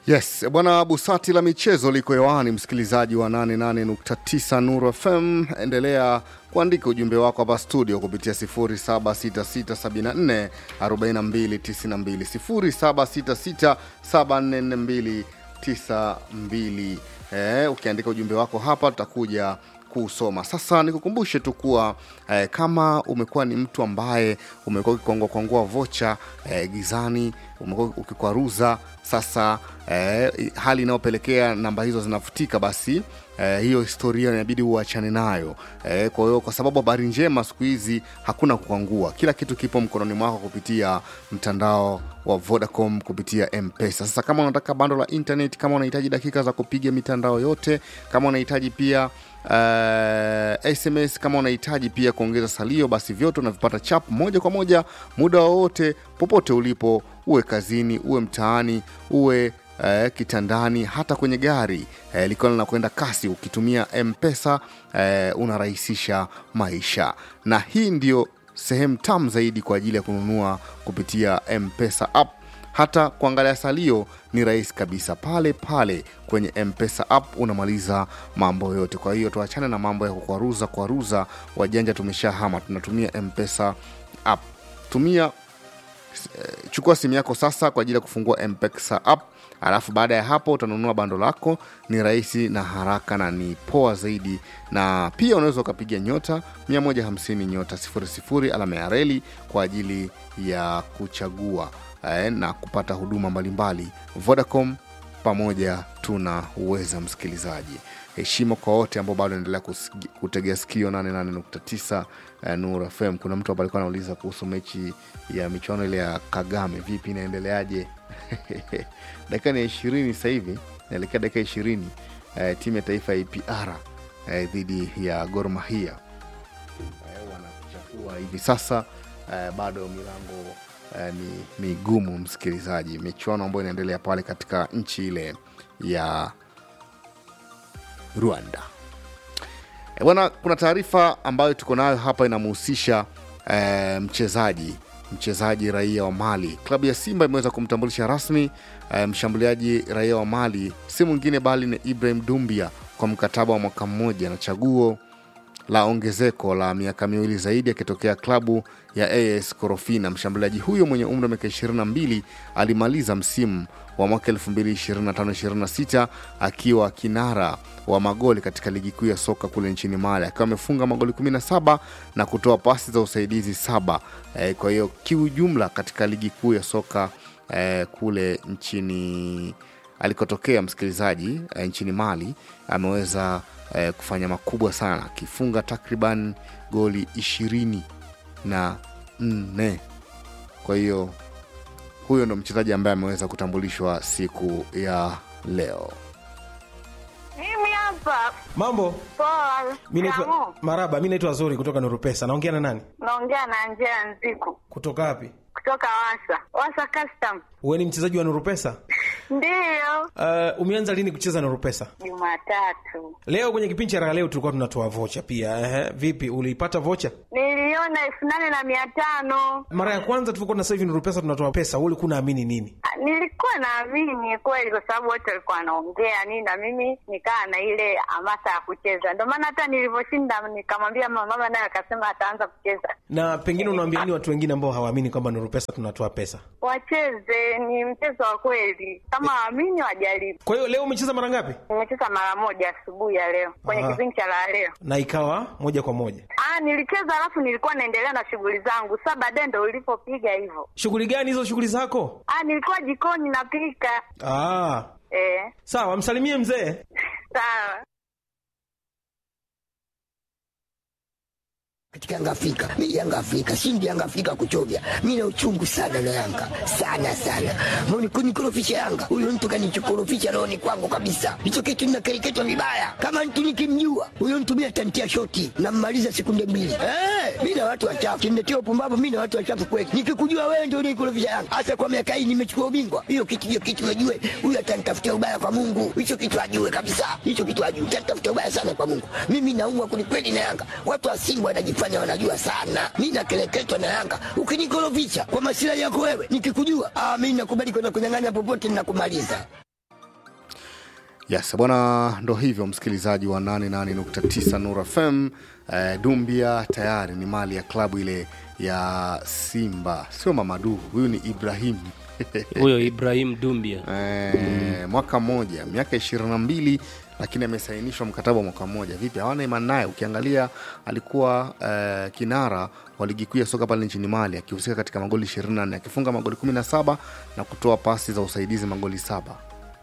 Yes, bwana Busati la michezo liko hewani, msikilizaji wa 88.9 Nuru FM. Endelea kuandika ujumbe wako hapa studio kupitia 0766744292 0766744292. Eh, ukiandika ujumbe wako hapa tutakuja kusoma. Sasa nikukumbushe tu kuwa eh, kama umekuwa ni mtu ambaye umekuwa ukikwangua kwangua vocha eh, gizani, umekuwa ukikwaruza sasa eh, hali inayopelekea namba hizo zinafutika, basi eh, hiyo historia inabidi uachane nayo eh, kwa hiyo kwa sababu habari njema siku hizi hakuna kukwangua, kila kitu kipo mkononi mwako kupitia mtandao wa Vodacom kupitia M-Pesa. Sasa kama unataka bando la internet, kama unahitaji dakika za kupiga mitandao yote, kama unahitaji pia uh, SMS, kama unahitaji pia kuongeza salio, basi vyote unavipata chap moja kwa moja muda wowote popote ulipo, uwe kazini, uwe mtaani, uwe eh, kitandani, hata kwenye gari eh, likiwa linakwenda kasi. Ukitumia M-Pesa eh, unarahisisha maisha, na hii ndio sehemu tamu zaidi kwa ajili ya kununua kupitia M-Pesa app. Hata kuangalia salio ni rahisi kabisa, pale pale kwenye M-Pesa app unamaliza mambo yote. Kwa hiyo tuachane na mambo ya kukwaruza kwaruza, wajanja tumeshahama, tunatumia M-Pesa app. Tumia eh, chukua simu yako sasa kwa ajili ya kufungua M-Pesa app alafu baada ya hapo utanunua bando lako. Ni rahisi na haraka na ni poa zaidi, na pia unaweza ukapiga nyota 150 nyota 00 alama ya reli kwa ajili ya kuchagua eh, na kupata huduma mbalimbali. Vodacom pamoja tuna uweza. Msikilizaji, heshima kwa wote ambao bado endelea kutegea sikio 88.9 eh, Nuru FM. Kuna mtu hapa alikuwa anauliza kuhusu mechi ya michuano ile ya Kagame, vipi inaendeleaje? dakika ni ya ishirini sasa hivi naelekea dakika ishirini eh, timu ya taifa ya APR eh, dhidi ya Gor Mahia eh, wanachafua hivi sasa eh, bado milango eh, ni migumu msikilizaji, michuano ambayo inaendelea pale katika nchi ile ya Rwanda. Eh, bwana, kuna taarifa ambayo tuko nayo hapa inamhusisha eh, mchezaji mchezaji raia wa Mali. Klabu ya Simba imeweza kumtambulisha rasmi eh, mshambuliaji raia wa Mali, si mwingine bali ni Ibrahim Dumbia kwa mkataba wa mwaka mmoja na chaguo la ongezeko la miaka miwili zaidi akitokea klabu ya AS Korofina. Mshambuliaji huyo mwenye umri wa miaka 22 alimaliza msimu wa mwaka 2025-26 akiwa kinara wa magoli katika ligi kuu ya soka kule nchini Mali akiwa amefunga magoli 17 na kutoa pasi za usaidizi saba. E, kwa hiyo kiujumla katika ligi kuu ya soka e, kule nchini alikotokea msikilizaji e, nchini Mali ameweza e, kufanya makubwa sana akifunga takriban goli ishirini na nne. Kwa hiyo huyo ndo mchezaji ambaye ameweza kutambulishwa siku ya leo. Mimi hapa Mambo, poa. mi naitwa Kamu, Maraba, mi naitwa Zuri kutoka Nuru Pesa. Naongea na nani? naongea na Angela Nziku Kutoka wapi? kutoka Wasa Wasa Custom. Wewe ni mchezaji wa Nuru Pesa? Ndiyo, Uh, umeanza lini kucheza Nuru Pesa? Jumatatu Leo kwenye kipindi cha raha leo tulikuwa tunatoa vocha pia. Ehe, vipi uliipata vocha? niliona elfu nane na mia tano. Mara ya kwanza tulivyokuwa na sasa hivi Nuru Pesa tunatoa pesa, wewe ulikuwa unaamini nini? Ah, Nilikuwa naamini kweli, kwa sababu wote walikuwa wanaongea nini, na mimi nikaa na ile hamasa ya kucheza. Ndio maana hata nilivyoshinda nikamwambia mama, mama naye akasema ataanza kucheza. Na pengine unawaambia nini watu wengine ambao hawaamini kwamba Nuru Pesa tunatoa pesa? Wacheze, ni mchezo wa kweli, kama waamini wajaribu. Kwa hiyo leo umecheza mara ngapi? Nimecheza mara moja asubuhi ya leo kwenye Aha. kipindi cha la leo. Na ikawa moja kwa moja. Ah, nilicheza alafu nilikuwa naendelea na shughuli zangu. Sasa baadaye ndo ulipopiga hivyo. Shughuli gani hizo shughuli zako? Ah, nilikuwa jikoni napika. Ah, Eh, sawa, msalimie mzee. sawa. katika Yanga Afrika. Mimi Yanga Afrika, shindi Yanga Afrika kuchovya. Mimi na uchungu sana na Yanga. Sana sana. Mbona kunikorofisha Yanga? Huyo mtu kanichokorofisha rohoni kwangu kabisa. Hicho kitu ninakereketwa vibaya. Kama mtu nikimjua, huyo mtu mimi atantia shoti na mmaliza sekunde mbili. Eh, mimi na watu wachafu. Kiniletea upumbavu mimi na watu wachafu kweli. Nikikujua wewe ndio unikorofisha Yanga. Hasa kwa miaka hii nimechukua ubingwa. Hiyo kitu hiyo kitu najue. Huyo atanitafutia ubaya kwa Mungu. Hicho kitu ajue kabisa. Hicho kitu ajue. Atanitafutia ubaya sana kwa Mungu. Mimi naumwa kwelikweli na Yanga. Watu wa Simba wanajifanya wanajua sana. Mimi nakeleketwa na Yanga. Ukinikorofisha kwa masilahi yako wewe, nikikujua, ah, mimi nakubali kwenda kunyang'anya popote ninakumaliza. Yes, bwana, ndo hivyo msikilizaji wa 88.9 Nura FM. Eh, Dumbia tayari ni mali ya klabu ile ya Simba, sio Mamadu, huyu ni Ibrahim huyo Ibrahim Dumbia eh, mwaka mmoja, miaka ishirini na mbili lakini amesainishwa mkataba wa mwaka mmoja. Vipi, hawana imani naye? Ukiangalia alikuwa eh, kinara wa ligi kuu ya soka pale nchini Mali akihusika katika magoli 24 akifunga magoli 17 na kutoa pasi za usaidizi magoli saba.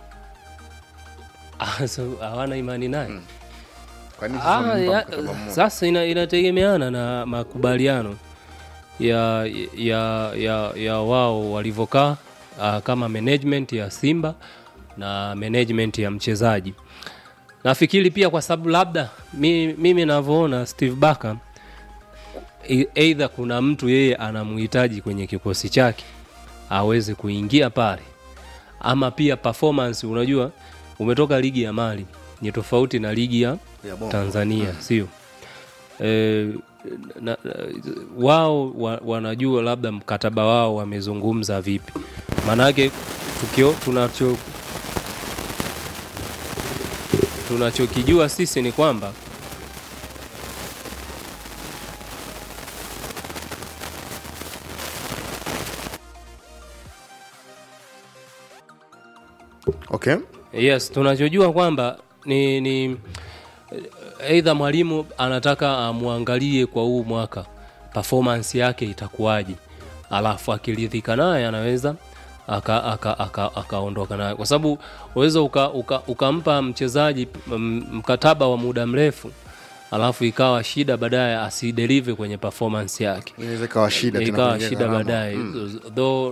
Ah, so, hawana imani naye Kwa nini sasa Ah, wamempa ya, mkataba mmoja? sasa ina, inategemeana na makubaliano ya ya ya, ya wao walivyokaa ah, kama management ya Simba na management ya mchezaji. Nafikiri pia kwa sababu labda mi, mimi navyoona Steve Barker e- either kuna mtu yeye anamhitaji kwenye kikosi chake aweze kuingia pale, ama pia performance. Unajua, umetoka ligi ya Mali ni tofauti na ligi ya Ya Bongo. Tanzania, sio e, na, na, wao wa, wanajua labda mkataba wao wamezungumza vipi, maanake tukio tunacho tunachokijua sisi ni kwamba Okay. yes tunachojua kwamba ni, ni eidha mwalimu anataka amwangalie kwa huu mwaka performance yake itakuwaje alafu akiridhika naye anaweza akaondoka aka, aka, akaondoka naye kwa sababu unaweza ukampa uka, ukampa mchezaji m- mkataba wa muda mrefu alafu ikawa shida baadaye asidelive kwenye performance yake Inaweza ikawa shida tena ikawa kuongeza shida gharama. baadaye though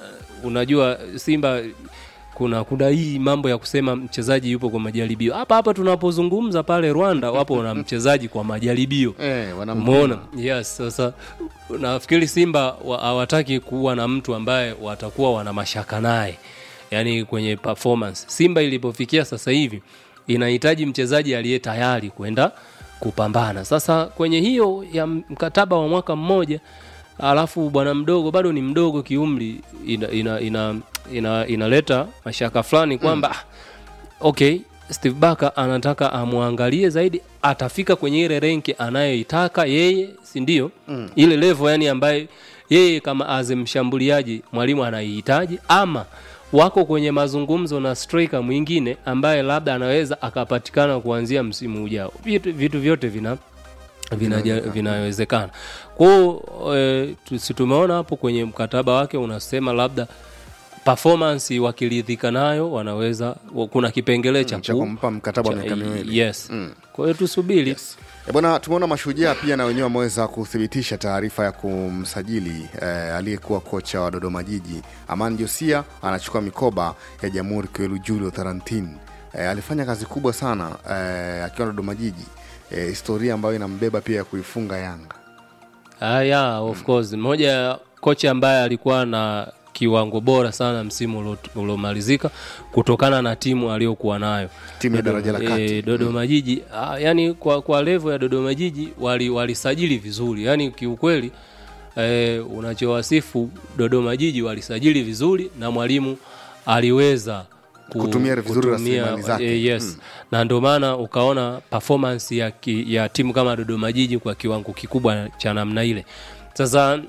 unajua simba kuna kuna hii mambo ya kusema mchezaji yupo kwa majaribio hapa hapa tunapozungumza pale rwanda wapo na mchezaji kwa majaribio Eh, wanampima. umeona yes sasa nafikiri simba wa- hawataki kuwa na mtu ambaye watakuwa wana mashaka naye yaani kwenye performance simba ilipofikia sasa hivi inahitaji mchezaji aliye tayari kwenda kupambana sasa kwenye hiyo ya mkataba wa mwaka mmoja alafu bwana mdogo bado ni mdogo kiumri ina, ina, ina, ina, inaleta mashaka fulani kwamba mm. okay steve baka anataka amwangalie zaidi atafika kwenye ile renki anayoitaka yeye si ndio mm. ile levo yani ambaye yeye kama as mshambuliaji mwalimu anaihitaji ama wako kwenye mazungumzo na striker mwingine ambaye labda anaweza akapatikana kuanzia msimu ujao vitu, vitu vyote vina vinaja- vinawezekana kwao e, si tumeona hapo kwenye mkataba wake unasema labda performance wakiridhika nayo wanaweza wa- kuna kipengele cha cha ku- kumpa mkataba wa cha- miaka miwili. yes kwa hiyo tusubiri E bwana, tumeona mashujaa pia na wenyewe wameweza kuthibitisha taarifa ya kumsajili eh, aliyekuwa kocha wa Dodoma Jiji Aman Josia anachukua mikoba ya Jamhuri Kwelu Julio Tarantin. Eh, alifanya kazi kubwa sana eh, akiwa Dodoma Jiji eh, historia ambayo inambeba pia ya kuifunga Yanga. Ah, yeah, of course mmoja ya kocha ambaye alikuwa na kiwango bora sana msimu ulio- uliomalizika kutokana na timu aliyokuwa nayo Timu ya Dodo- daraja la kati. eh, Dodoma Jiji ah, yani kwa, kwa levo ya Dodoma Jiji wali- walisajili vizuri yani kiukweli eh, unachowasifu Dodoma Jiji walisajili vizuri na mwalimu aliweza ku- Kutumia vizuri rasilimali zake. eh, yes na ndio maana ukaona performance ya, ki, ya timu kama Dodoma Jiji kwa kiwango kikubwa cha namna ile sasa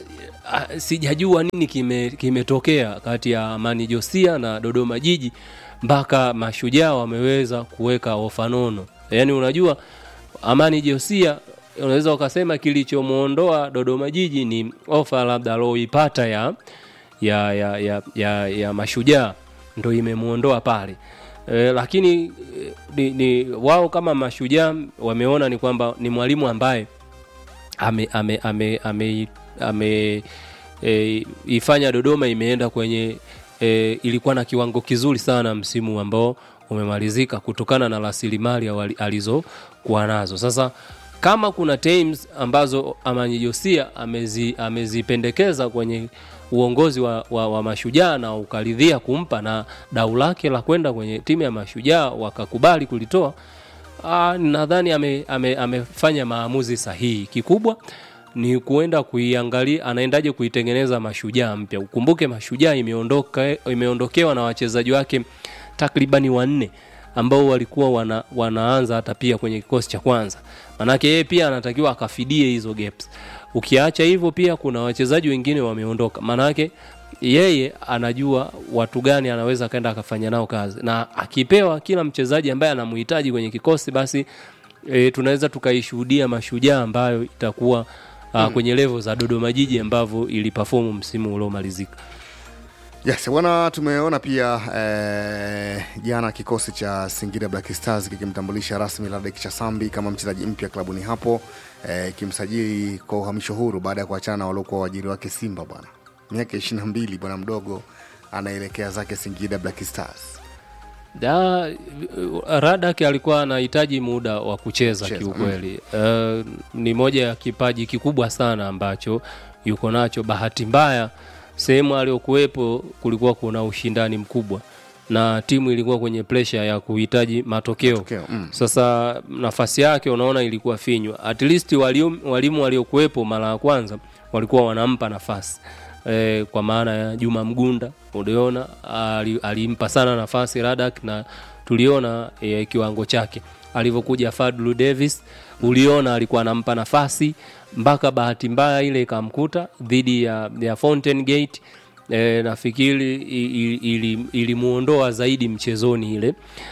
ah, sijajua nini kime- kimetokea kati ya Amani Josia na Dodoma Jiji mpaka mashujaa wameweza kuweka ofa nono. Yaani unajua Amani Josia unaweza ukasema kilichomwondoa Dodoma Jiji ni ofa labda aloipata ya ya, ya, ya, ya, ya mashujaa ndo imemwondoa pale e, lakini eh, ni, ni wao kama mashujaa wameona ni kwamba ni mwalimu ambaye ame ame ame ame, ame e, ifanya Dodoma imeenda kwenye e, ilikuwa na kiwango kizuri sana msimu ambao umemalizika kutokana na rasilimali awali- alizokuwa nazo. Sasa kama kuna teams ambazo Amanyi Josia amezi, amezipendekeza kwenye uongozi wa, wa, wa mashujaa na ukaridhia kumpa na dau lake la kwenda kwenye timu ya mashujaa wakakubali kulitoa Ah, nadhani ame, ame, amefanya maamuzi sahihi. Kikubwa ni kuenda kuiangalia anaendaje kuitengeneza mashujaa mpya. Ukumbuke mashujaa imeondoka imeondokewa na wachezaji wake takribani wanne ambao walikuwa wana, wanaanza hata pia kwenye kikosi cha kwanza manake yeye pia anatakiwa akafidie hizo gaps ukiacha hivyo pia kuna wachezaji wengine wameondoka manake yeye anajua watu gani anaweza akaenda akafanya nao kazi na akipewa kila mchezaji ambaye anamhitaji kwenye kikosi basi e, tunaweza tukaishuhudia mashujaa ambayo itakuwa uh, kwenye levo za dodoma jiji ambavyo ilipafomu msimu uliomalizika Yes, bwana tumeona pia eh, jana kikosi cha Singida Black Stars kikimtambulisha rasmi Ladek Chasambi kama mchezaji mpya klabuni hapo eh, kimsajili kwa uhamisho huru baada ya kuachana na waliokuwa waajiri wake Simba bwana. Miaka 22 bwana mdogo anaelekea zake Singida Black Stars. da Radak alikuwa anahitaji muda wa kucheza Kucheza, kiukweli. Uh, ni moja ya kipaji kikubwa sana ambacho yuko nacho. Bahati mbaya sehemu aliyokuwepo kulikuwa kuna ushindani mkubwa na timu ilikuwa kwenye presha ya kuhitaji matokeo, Matokeo, mm. sasa nafasi yake unaona ilikuwa finywa. At least walimu, walimu waliokuwepo mara ya kwanza walikuwa wanampa nafasi e, kwa maana ya Juma Mgunda uliona ali- alimpa sana nafasi Radak na tuliona e, kiwango chake alivyokuja Fadlu Davis uliona alikuwa anampa nafasi mpaka bahati mbaya ile ikamkuta dhidi ya, ya Fountain Gate e, nafikiri i- i- ili- ilimuondoa zaidi mchezoni ile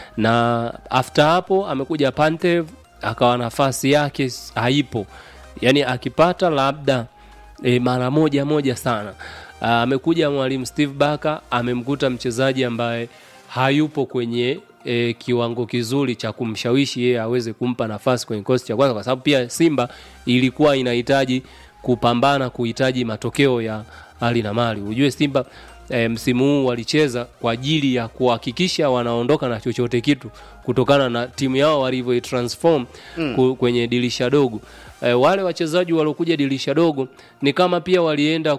na after hapo amekuja Pantev akawa nafasi yake s- haipo yani akipata labda e, mara moja moja sana Ah, amekuja mwalimu Steve Barker amemkuta mchezaji ambaye hayupo kwenye e, kiwango kizuri cha kumshawishi yeye aweze kumpa nafasi kwenye kikosi cha kwanza kwa sababu pia Simba ilikuwa inahitaji kupambana kuhitaji matokeo ya hali na mali ujue Simba e, msimu huu walicheza kwa ajili ya kuhakikisha wanaondoka na chochote kitu kutokana na timu yao walivyoitransform mm. kwenye dirisha dogo e, wale wachezaji waliokuja dirisha dogo ni kama pia walienda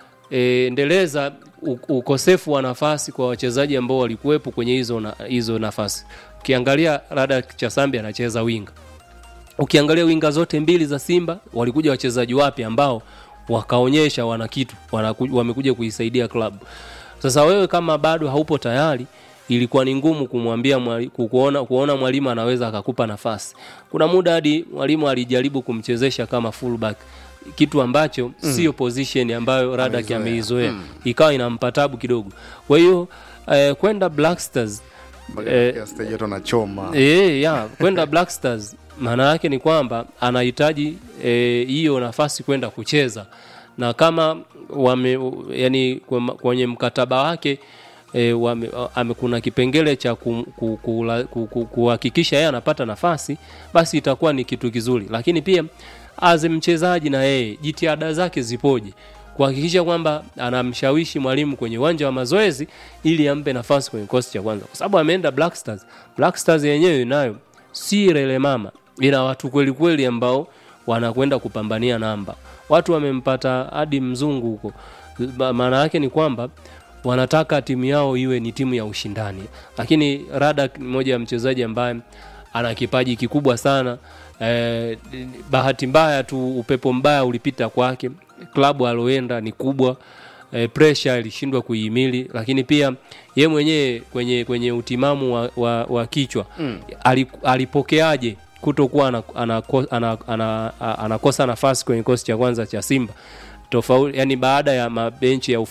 kuendeleza ukosefu wa nafasi kwa wachezaji ambao walikuwepo kwenye hizo na, hizo nafasi ukiangalia Rada Chasambi anacheza winga ukiangalia winga zote mbili za Simba walikuja wachezaji wapya ambao wakaonyesha wana kitu wanaku, wamekuja kuisaidia klabu. Sasa wewe kama bado haupo tayari, ilikuwa ni ngumu kumwambia mwali- ku- kuona, kuona mwalimu anaweza akakupa nafasi. Kuna muda hadi mwalimu alijaribu kumchezesha kama fullback kitu ambacho mm. sio position ambayo Radak Ameizoea. ameizoea mm. ikawa inampa tabu kidogo. Kwa hiyo eh, kwenda Black Stars eh, Eh, stage watu wanachoma. Eh, ya kwenda Black Stars maana yake ni kwamba anahitaji eh, hiyo nafasi kwenda kucheza na kama wame, yani kwema- kwenye mkataba wake e, wame, ame, kuna kipengele cha ku- ku- kula- ku- ku- kuhakikisha yeye anapata nafasi basi itakuwa ni kitu kizuri lakini pia as mchezaji na yeye jitihada zake zipoje kuhakikisha kwamba anamshawishi mwalimu kwenye uwanja wa mazoezi ili ampe nafasi kwenye kikosi cha kwanza kwa sababu ameenda Black Stars Black Stars yenyewe nayo si rele mama ina watu kweli kweli ambao wanakwenda kupambania namba watu wamempata hadi mzungu huko Ma- maana yake ni kwamba wanataka timu yao iwe ni timu ya ushindani lakini Radak ni moja ya mchezaji ambaye ana kipaji kikubwa sana eh, bahati mbaya tu upepo mbaya ulipita kwake klabu aloenda ni kubwa eh, pressure ilishindwa kuihimili lakini pia ye mwenyewe kwenye kwenye utimamu wa, wa, wa kichwa mm. alipokeaje kutokuwa anakosa ana, ana, ana, ana, anakosa nafasi kwenye kikosi cha kwanza cha Simba tofauti yani baada ya mabenchi ya